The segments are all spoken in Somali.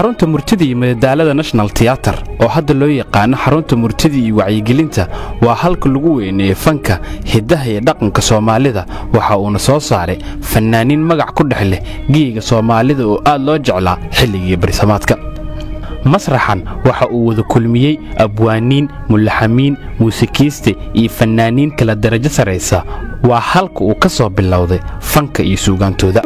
xarunta murtida iyo madadaalada national tiyatar oo hadda loo yaqaano xarunta murtida iyo wacyigelinta waa halka lagu weyneeye fanka hiddaha iyo dhaqanka soomaalida waxa uuna soo saaray fannaaniin magac ku dhex leh geyiga soomaalida oo aad loo jeclaa xilligii barisamaadka masraxan waxa uu wada kulmiyey abwaaniin mulaxamiin muusikiiste iyo fannaaniin kala darajo sarraysa waa halka uu ka soo bilowday fanka iyo suugaantooda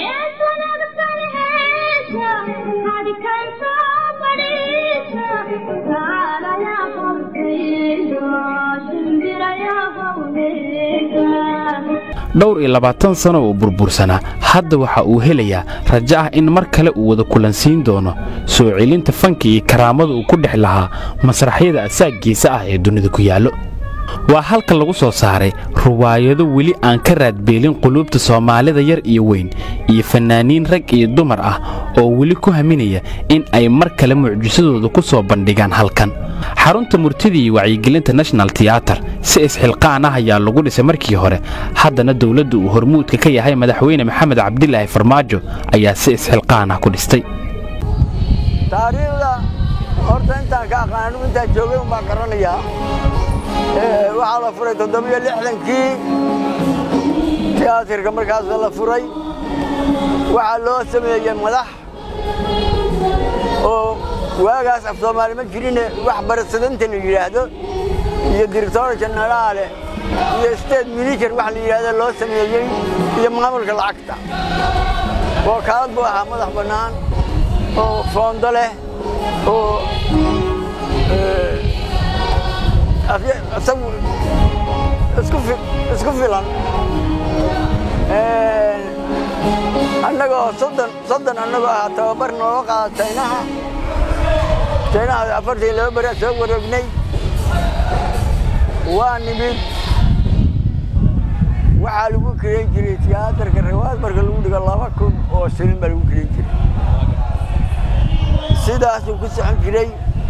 dhowr iyo labaatan sano oo burbursanaa hadda waxa uu helayaa rajo ah in mar kale uu wada kulansiin doono soo celinta fanka iyo karaamada uu ku dhex lahaa masraxyada asaagiisa ah ee dunida ku yaallo waa halka lagu soo saaray ruwaayado weli aan ka raadbeelin quluubta soomaalida yar iyo weyn iyo fannaaniin rag iyo dumar ah oo weli ku haminaya in ay mar kale mucjisadooda ku soo bandhigaan halkan xarunta murtida iyo wacyigelinta national tiyatar si isxilqaan ah ayaa lagu dhisay markii hore haddana dowladda uu hormuudka ka yahay madaxweyne maxamed cabdilaahi farmaajo ayaa si isxilqaan ah ku dhistay taariikhda horta intaan ka aqaan anigu intaan joogay un baan garanayaa waxaa la furay toddobiyo lixdankii tiyaatirka markaas la furay waxaa loo sameeyey madax oo waagaas af soomaali ma jirine wax barasadanta la yidhaahdo iyo director jenaraale iyo state manager wax la yidhaahdo loo sameeyey iyo maamulka lacagta wakaalad buu ahaa madax bannaan oo foondo leh oo isagu isku filan annagoo soddon annagoo ahaa tababar nooga qaada jaynaha jaynaha afartan laba beriaa soo wareegnay waa nimid waxaa lagu kirayn jiray tiyaatarka rawaad marka lagu dhigo laba kun oo shilin baa lagu kirayn jiray sidaasuu ku socon jiray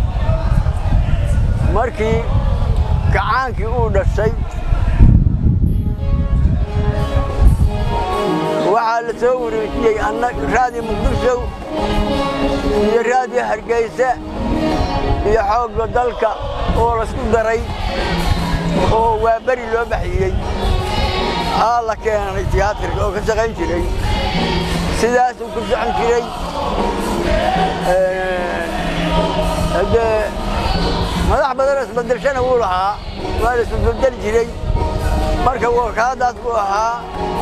markii gacaankii uu dhashay waxaa la soo wareejiyey raadiyo muqdisho iyo raadiyo hargeysa iyo xoogga dalka oo laisku daray oo waa beri loo baxiyey aa la keenay tiyaatarka oo ka shaqayn jiray sidaasuu ku socon jiray haddee madax badanoo isbedelshana wuu lahaa waa la isbedeli jiray marka wakaaladaas buu ahaa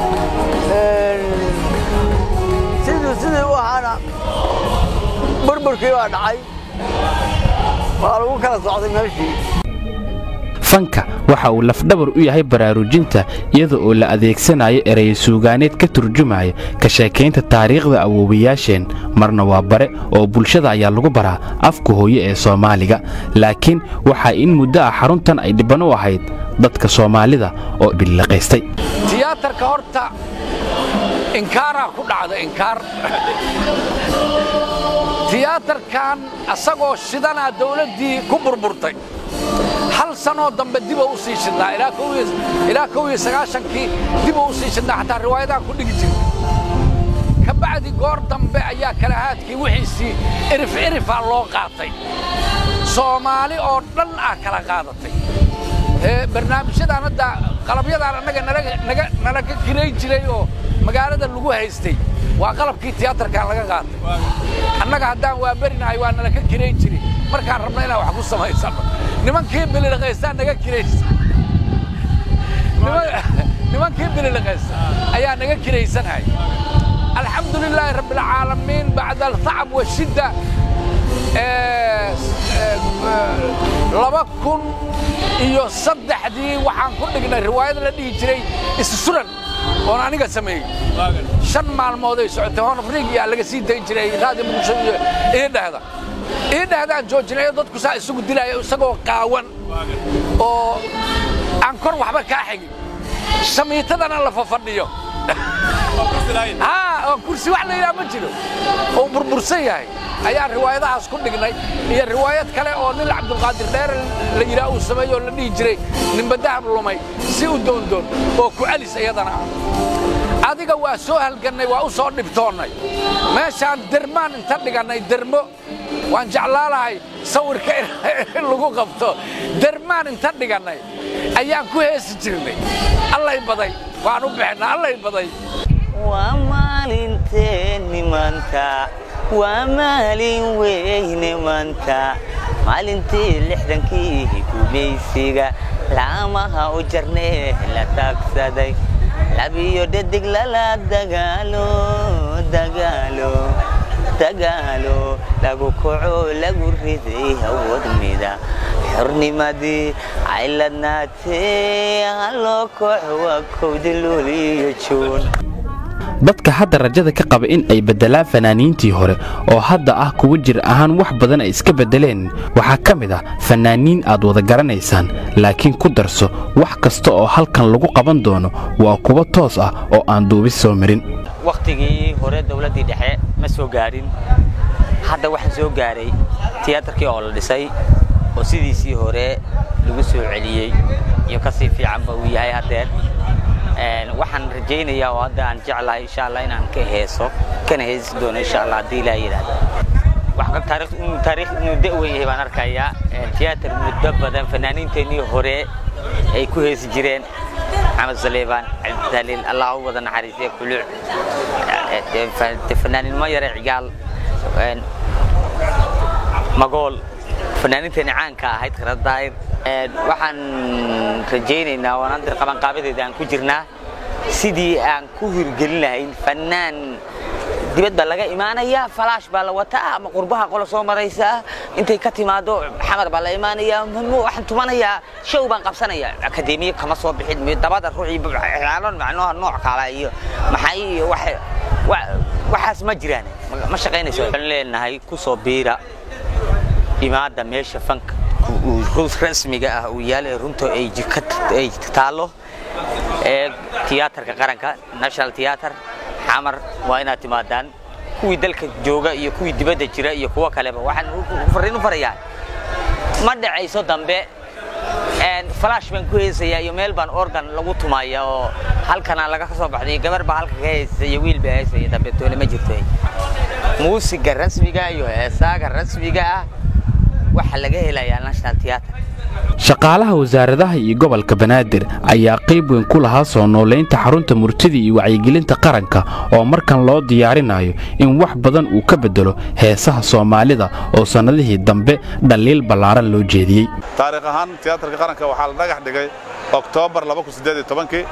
siduu sidii u ahaana burburkii baa dhacay waa lagu kala socday meeshii fanka waxa uu lafdhabar u yahay baraarujinta iyada oo la adeegsanayo eraya suugaaneed ka turjumaya ka sheekaynta taariikhda awoowayaasheen marna waa bare oo bulshada ayaa lagu baraa afka hooye ee soomaaliga laakiin waxaa in muddo ah xaruntan ay dhibban u ahayd dadka soomaalida oo billaqaystay tiyaatarka horta inkaaraa ku dhacda inkaar tiyaatarkan asagoo shidanaa dawladdii ku burburtay hal sanoo dambe diba u sii shidnaa ilaa kow iyo sagaashankii diba u sii shidnaa xataa riwaayadahan ku dhigi jirta ka bacdi goor dambe ayaa kalahaadkii wixiisii irif irifaa loo qaatay soomaali oo dhan ah kala qaadatay barnaamijyadaan hadda qalabyadaan annaga nala ka kirayn jiray oo magaalada lagu haystay waa qalabkii tiyaatarkan laga qaatay annaga haddaan waa berinahay waa nala ka kirayn jiray markaan rabna inaan wax ku samaysano nimankii bililiqaystaa naga kiraysa nimankii bililiqaysta ayaa naga kiraysanahay alxamdu lilaahi rabbi alcaalamiin bacda altacab washidda laba kun iyo saddexdii waxaan ku dhignay riwaayad la dhihi jiray issuran oon aniga sameeyey shan maalmooday socotay hoon afriigiyaa laga sii dayn jiray raadi muqdisho iyo iidhahda iidhahdaan joojinayo dadku saa isugu dilaya isagoo qaawan oo aan kor waxba kaa xigin shamiitadana la fafadhiyo oo kursi wax la yidhaha ma jiro oo burbursan yahay ayaan riwaayadahaas ku dhignay iyo riwaayad kale oo nin cabdulqaadir dheere la yidhaha uu sameeyo oo la dhihi jiray ninba dahab lumay si u doondoon oo ku celis iyadana ah adiga waa soo halgannay waa u soo dhibtoonnay meeshaan dermaan inta dhigannay dermo waan jeclaalahay sawirka in lagu qabto dermaan inta dhigannay ayaan ku heesi jirnay allay baday waan u bixinna allay baday waa maalinteenni maanta waa maalin weyne maanta maalintii lixdankii gumaysiga laamaha u jarnee la taagsaday labiyo dhadig lala dagaalo dagaalo dagaalo lagu kaco lagu riday awood mida xornimadii ayladnaatee haloo koox waa kowda luuliyo juun dadka hadda rajada ka qaba in ay beddelaan fanaaniintii hore oo hadda ah kuwa jir ahaan wax badan ay iska beddeleen waxaa ka mid ah fannaaniin aad wada garanaysaan laakiin ku darso wax kasta oo halkan lagu qaban doono waa kuwa toos ah oo aan duubis soo marin wakhtigii hore dawladdii dhexe ma soo gaadhin hadda waxaan soo gaaray tiyaatarkii oo la dhisay oo sidiisii hore lagu soo celiyey iyo ka sii fiicanba uu yahay haddeer waxaan rajaynayaa oo hadda aan jeclahay insha allah inaan ka heeso kana heesi doono insha allah haddii ilaa yidhaahdo wax taariikh inuu taariikh inuu da-weyn yahay baan arkayaa tiyaatar muddo badan fanaaniinteennii hore ay ku heesi jireen maxamed saleebaan cabditaliil allah u wada naxariisiya kuluuc fanaaniinimo yare cigaal magool fanaaniinteeni caanka ahayd karadaayir waxaan rajaynaynaa oo aan qabanqaabadeeda aan ku jirnaa sidii aan ku hirgelin lahayn fanaan dibad baa laga imaanayaa falaash baa la wataa ama qurbaha qola soo maraysaa intay ka timaado xamar baa la imaanayaa waxaan tumanayaa show baan qabsanayaa akademiya kama soo bixin dabada ruuxii xilaalon macnoha nooc kala iyo maxay iyo waxaas ma jiraan ma shaqaynayso waxaan leenahay ku soo biira imaada meesha fanka rasmiga ah uu yaala runta ay taallo ee tiyaatarka qaranka national theater xamar waa inaad timaadaan kuwii dalka jooga iyo kuwii dibadda jira iyo kuwo kaleba waxaan fariin u farayaa ma dhacayso dambe falash baan ku heesayaa iyo meel baan organ lagu tumaya oo halkana laga soo baxday gabar baa halka ka heysaya iyo wiil baa heysaya dambe toole ma jirto muusiga rasmiga iyo heesaaga rasmiga ah waxaa laga helayaa national theater shaqaalaha wasaaradaha iyo gobolka banaadir ayaa qayb weyn ku lahaa soo noolaynta xarunta murtida iyo wacyigelinta qaranka oo markan loo diyaarinayo in wax badan uu ka beddelo heesaha soomaalida oo sannadihii dambe dhaliil ballaaran loo jeediyey taariikh ahaan tiyaatarka qaranka waxaa la dhagax dhigay oktoobar kii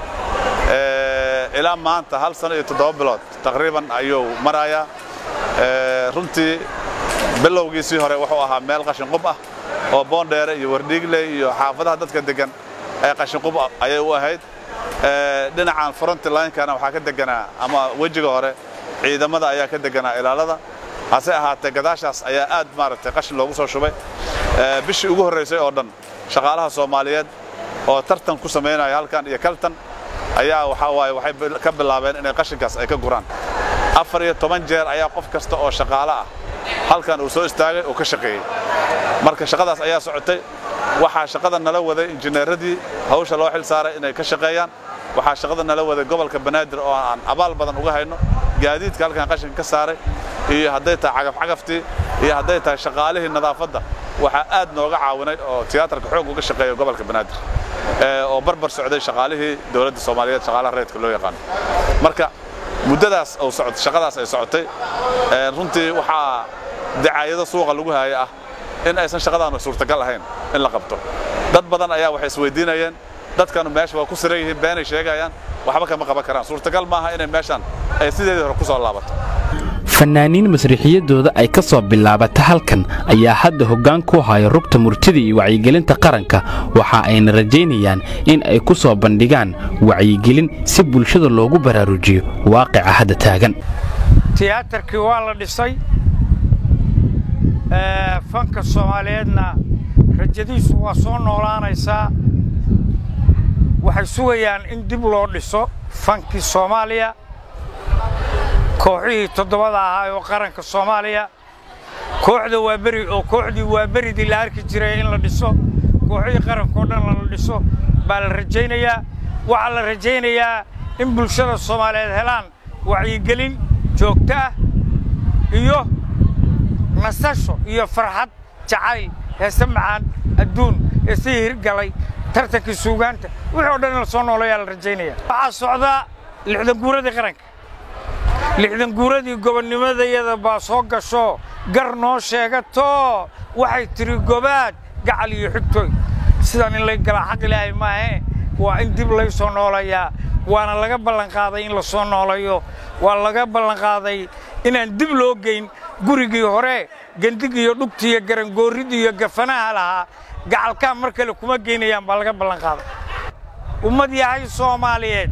ilaa maanta hal sano iyo toddoba bilood taqriiban ayuu marayaa runtii bilowgiisii hore wuxuu ahaa meel qashinqub ah oo boondheere iyo wardhiigley iyo xaafadaha dadka deggan ee qashinqub ayay u ahayd dhinacan frontlinkana waxaa ka deganaa ama wejiga hore ciidamada ayaa ka deganaa ilaalada hase ahaatee gadaashaas ayaa aad maaragtay qashin loogu soo shubay bishii ugu horraysay oo dhan shaqaalaha soomaaliyeed oo tartan ku samaynaya halkan iyo kaltan ayaa waxaa waaye waxay ka bilaabeen inay qashinkaas ay ka guraan afar iyo toban jeer ayaa qof kasta oo shaqaale ah halkan uu soo istaagay oo ka shaqeeyey marka shaqadaas ayaa socotay waxaa shaqada nala waday injineeradii hawsha loo xil saaray inay ka shaqeeyaan waxaa shaqada nala waday gobolka banaadir oo aan abaal badan uga hayno gaadiidka halkan qashinka ka saaray iyo hadday tahay cagafcagaftii iyo hadday tahay shaqaalihii nadaafadda waxaa aad nooga caawinay oo tiyaatarka xoog uga shaqeeya gobolka banaadir oo barbar socday shaqaalihii dowladda soomaaliyeed shaqaalaha reedka loo yaqaano marka muddadaas oo socotay shaqadaas ay socotay runtii waxaa dacaayado suuqa lagu haaya ah in aysan shaqadaanu suurtagal ahayn in la qabto dad badan ayaa waxay isweydiinayeen dadkanu meesha waa ku siran yihiin beenay sheegayaan waxba kama qaban karaan suurtagal maaha inay meeshan ay sideedii hore ku soo laabato fannaaniin masriixiyadooda ay ka soo bilaabata halkan ayaa hadda hoggaan ku haya rugta murtida iyo wacyigelinta qaranka waxa ayna rajaynayaan in ay ku soo bandhigaan wacyigelin si bulshada loogu baraarujiyo waaqica hadda taagan tiyaatarkii waa la dhisay fanka soomaaliyeedna rajadiisu waa soo noolaanaysaa waxay sugayaan in dib loo dhiso fankii soomaaliya kooxihii toddobada ahaa oo qaranka soomaaliya kooxda waa beri oo kooxdii waa beridii la arki jiray in la dhiso kooxihii qarankaoo dhan la dhiso baa la rajaynayaa waxaa la rajaynayaa in bulshada soomaaliyeed helaan wacyigelin joogto ah iyo nasasho iyo farxad jacayl heese macaan adduun heesihii hirgalay tartankii suugaanta wixii o dhan in la soo noolayaa la rajaynaya waxaa socdaa lixdan guuradii qaranka lixdan guuradii gobonnimadayada baa soo gasho gar noo sheegato waxay tidhi gobaad gacal iyo xigtooy sidaan in lay galaa xaq ilaahay maahe waa in dib lay soo noolayaa waana laga ballanqaaday in la soo noolayo waa laga ballanqaaday inaan dib loo geyn gurigii hore gendig iyo dhugti iyo garangoorrid iyo gafanaha lahaa gacalkaan mar kale kuma geynayaan baa laga ballanqaaday ummad yahay soomaaliyeed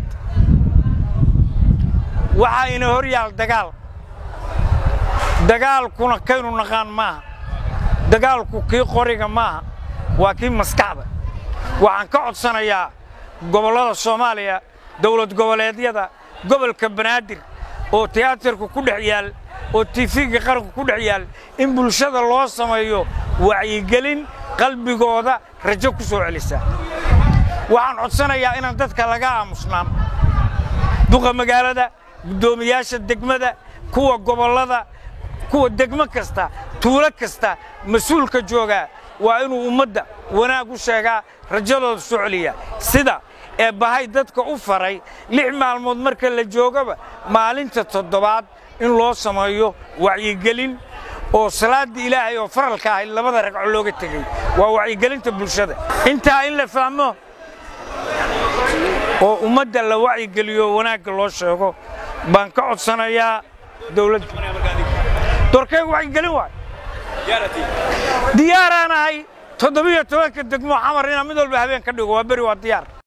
waxaa ina hor yaal dagaal dagaalkuna kaynu naqaan maaha dagaalku kii qoriga maaha waa kii maskaxda waxaan ka codsanayaa gobollada soomaaliya dawlad goboleedyada gobolka banaadir oo tiyaatarku ku dhex yaal oo tiifiga qaranku ku dhex yaal in bulshada loo sameeyo wacyigelin qalbigooda rajo ku soo celisa waxaan codsanayaa inaan dadka laga aamusnaan duqa magaalada guddoomiyaasha degmada kuwa gobollada kuwa degmo kasta tuulo kasta mas-uulka joogaa waa inuu ummadda wanaag u sheegaa rajadooda soo celiya sida ee bahay dadka u faray lix maalmood marka la joogaba maalinta toddobaad in loo sameeyo wacyigelin oo salaaddii ilaahay oo faralka ahayd labada ragco looga tegey waa wacyigelinta bulshada intaa in la fahmo oo ummadda la wacyigeliyo wanaagga loo sheego baan ka codsanayaa dawladda dorkaygu wacyigelin waay diyaaraan ahay toddobiyo tobanka degmo xamar inaan mid walba habeen ka dhigo waa beri waa diyaar